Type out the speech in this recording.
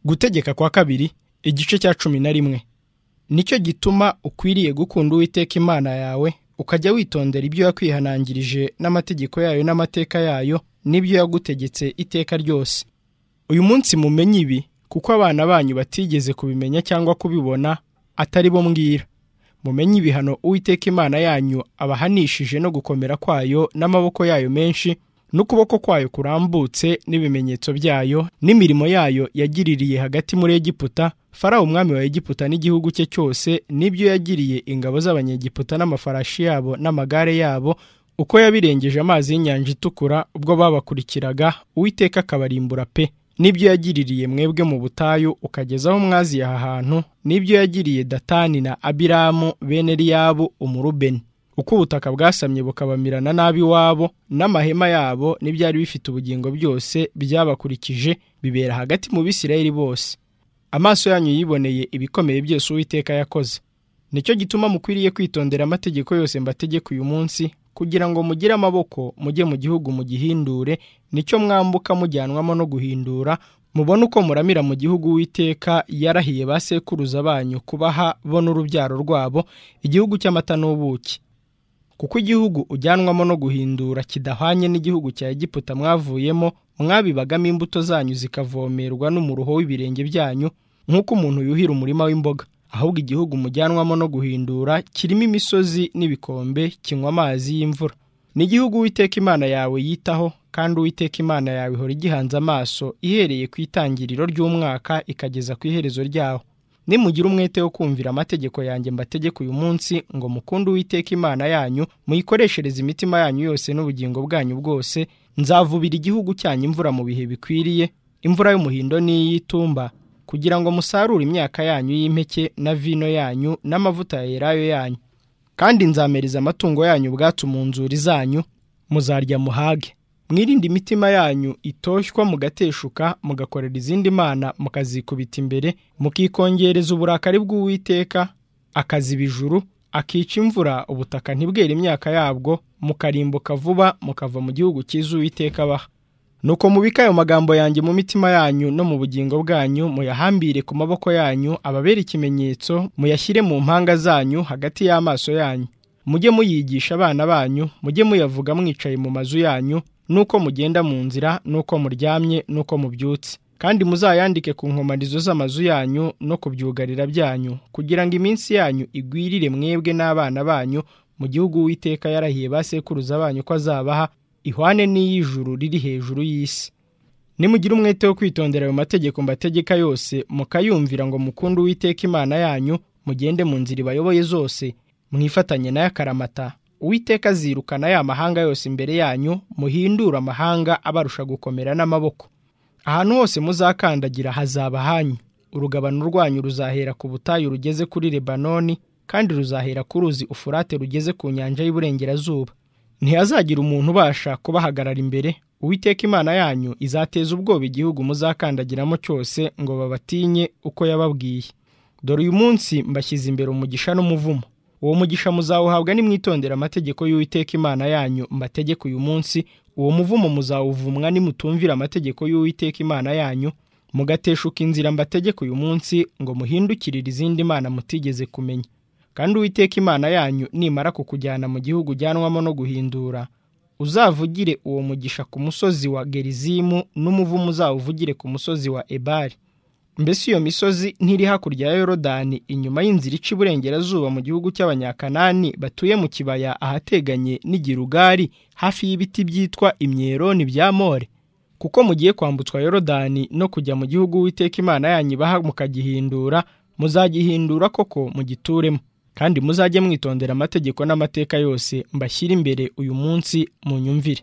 gutegeka kwa kabiri igice cya cumi na rimwe nicyo gituma ukwiriye gukunda uwiteka imana yawe ukajya witondera ibyo yakwihanangirije n'amategeko yayo n'amateka yayo n'ibyo yagutegetse iteka ryose uyu munsi mumenye ibi kuko abana banyu batigeze kubimenya cyangwa kubibona atari bo mbwira mumenye ibihano uwiteka imana yanyu abahanishije no gukomera kwayo n'amaboko yayo menshi n'ukuboko kwayo kurambutse n'ibimenyetso byayo n'imirimo yayo yagiririye hagati muri egiputa farawo umwami wa egiputa n'igihugu cye cyose n'ibyo yagiriye ingabo z'abanyegiputa n'amafarashi yabo n'amagare yabo uko yabirengeje amazi y'inyanja itukura ubwo babakurikiraga uwiteka akabarimbura pe n'ibyo yagiririye mwebwe mu butayu ukageza aho mwaziye aha hantu n'ibyo yagiriye datani na abiramu bene riyabu umurubeni uko ubutaka bwasamye bukabamirana nabi wabo n'amahema yabo n'ibyari bifite ubugingo byose byabakurikije bibera hagati mu bisirayeli bose amaso yanyu yiboneye ibikomeye byose uwiteka yakoze nicyo gituma mukwiriye kwitondera amategeko yose mbategeka uyu munsi kugira ngo mugire amaboko mujye mu gihugu mugihindure nicyo mwambuka mujyanwamo no guhindura mubone uko muramira mu gihugu witeka yarahiye ba sekuruza banyu kubaha bo n'urubyaro rwabo igihugu cy'amata n'ubuki kuko igihugu ujyanwamo no guhindura kidahwanye n'igihugu cya egiputa mwavuyemo mwabibagamo imbuto zanyu zikavomerwa n'umuruho w'ibirenge byanyu nk'uko umuntu yuhira umurima w'imboga ahubwo igihugu mujyanwamo no guhindura kirimo imisozi n'ibikombe kinywa amazi y'imvura n'igihugu uwiteka imana yawe yitaho kandi uwiteka imana yawe ihora igihanze amaso ihereye ku itangiriro ry'umwaka ikageza ku iherezo ryawo nimugira umwete wo kumvira amategeko yanjye mbategeka uyu munsi ngo mukunde uwiteka imana yanyu muyikoreshereze imitima yanyu yose n'ubugingo bwanyu bwose nzavubira igihugu cyanyu imvura mu bihe bikwiriye imvura y'umuhindo n'iy'itumba kugira ngo musarure imyaka yanyu y'impeke na vino yanyu n'amavuta ya elayo yanyu kandi nzamereza amatungo yanyu ubwatsi mu nzuri zanyu muzarya muhage mwirinde imitima yanyu itoshywa mugateshuka mugakorera izindi mana mukazikubita imbere mukikongereza uburakari bw'uwiteka akaziba ijuru akica imvura ubutaka ntibwere imyaka yabwo mukarimbuka vuba mukava mu gihugu cyiza uwiteka abaha nuko mubike ayo magambo yanjye mu mitima yanyu no mu bugingo bwanyu muyahambire ku maboko yanyu ababera ikimenyetso muyashyire mu mpanga zanyu hagati y'amaso yanyu mujye muyigisha abana banyu mujye muyavuga mwicaye mu mazu yanyu nuko mugenda mu nzira nuko muryamye nuko mubyutse kandi muzayandike ku nkomanizo z'amazu yanyu no ku byugarira byanyu kugira ngo iminsi yanyu igwirire mwebwe n'abana banyu mu gihugu witeka yarahiye ba sekuruza banyu ko azabaha ihwane n'iy'ijuru riri hejuru y'isi nimugire umwete wo kwitondera ayo mategeko mbategeka yose mukayumvira ngo mukunde uwiteka imana yanyu mugende mu nzira ibayoboye zose mwifatanye nayo akaramata uwiteka azirukana ya mahanga yose imbere yanyu muhindura amahanga abarusha gukomera n'amaboko ahantu hose muzakandagira hazaba hanyu urugabano rwanyu ruzahera ku butayu rugeze kuri lebanoni kandi ruzahera ku ruzi ufurate rugeze ku nyanja y'iburengerazuba ntihazagira umuntu ubasha kubahagarara imbere uwiteka imana yanyu izateza ubwoba igihugu muzakandagiramo cyose ngo babatinye uko yababwiye dore uyu munsi mbashyize imbere umugisha n'umuvumo uwo mugisha muzawuhabwa nimwitondera amategeko y'uwiteka imana yanyu mbategeka uyu munsi uwo muvumo muzawuvumwa nimutumvira amategeko y'uwiteka imana yanyu mugateshuka inzira mbategeka uyu munsi ngo muhindukirire izindi mana mutigeze kumenya kandi uwiteka imana yanyu nimara kukujyana mu gihugu ujyanwamo no guhindura uzavugire uwo mugisha ku musozi wa gerizimu n'umuvumo uzawuvugire ku musozi wa ebari mbese iyo misozi ntiri hakurya ya yorodani inyuma y'inzira ica iburengerazuba mu gihugu cy'abanyakanani batuye mu kibaya ahateganye n'igirugari hafi y'ibiti byitwa imyeroni bya more kuko mugiye kwambutswa yorodani no kujya mu gihugu witeka imana yanyu ibaha mukagihindura muzagihindura koko mugituremo kandi muzajye mwitondera amategeko n'amateka yose mbashyira imbere uyu munsi munyumvire